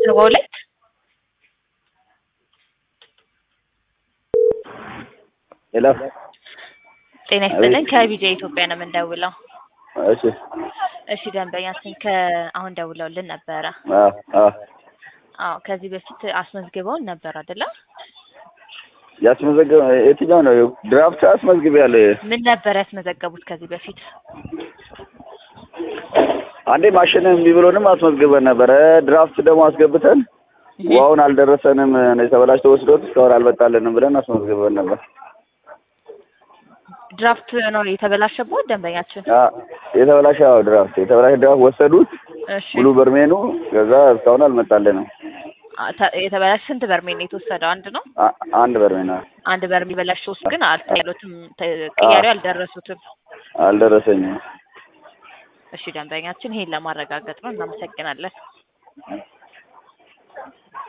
ሰባ ሁለት ሄሎ ጤና ይስጥልን ከቢጃ ኢትዮጵያ ነው የምንደውለው። እሺ እሺ ደንበኛችን ከአሁን ደውለውልን ነበረ። አዎ አዎ አዎ ከዚህ በፊት አስመዝግበውን ነበር አይደለም? ያስመዘገበ የትኛው ነው? ድራፍት አስመዝግቤያለሁ። ምን ነበር ያስመዘገቡት ከዚህ በፊት? አንዴ ማሽን እምቢ ብሎንም አስመዝግበን ነበረ። ድራፍት ደግሞ አስገብተን ውሃውን አልደረሰንም የተበላሽቶ ወስዶት እስካሁን አልመጣልንም ብለን አስመዝግበን ነበር። ድራፍት ነው የተበላሸበት ደንበኛችን? አ የተበላሸ አዎ፣ ድራፍት የተበላሸ ድራፍት ወሰዱት እሺ ሙሉ በርሜኑ። ከዛ እስካሁን አልመጣልንም። አ- ተ- የተበላሸ ስንት በርሜል ነው የተወሰደው? አንድ ነው። አ- አንድ በርሜን አዎ፣ አንድ በርሜል በላሽ ውስጥ ግን አልተያሉትም፣ ቅያሬው አልደረሱትም። አልደረሰኝም። እሺ ደንበኛችን ይሄን ለማረጋገጥ ነው። እናመሰግናለን።